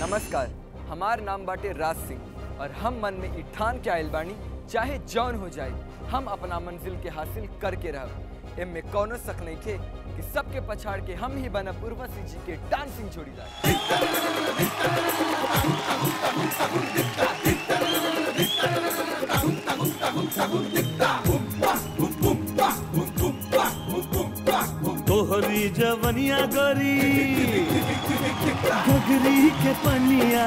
नमस्कार हमार नाम बाटे राज सिंह और हम मन में ई ठान के आयल बानी चाहे जौन हो जाए हम अपना मंजिल के हासिल करके रहब एमे कौनो शक नहीं खे कि सबके पछाड़ के हम ही बनब उर्वशी जी के डांसिंग जोड़ीदार तोहरी जवनिया गरी गगरी के पनिया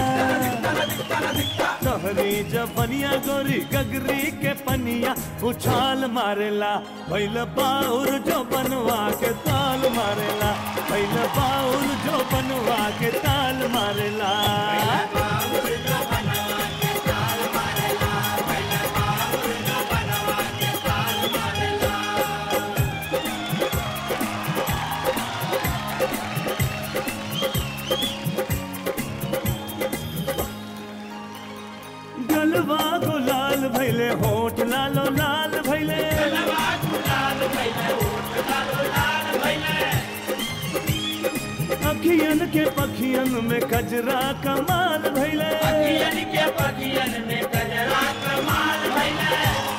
तोहरी जवनिया गोरी गगरी के पनिया उछाल मारेला भैल बाउर जो बनवा के ताल मारेला भैल बाउर जो बनवा के ताल मारेला गलवा गुलाल भैले होठ लालो लाल भैले अखियन के पखियन में कजरा कमाल भैले के पखियन में गजरा कमाल भइले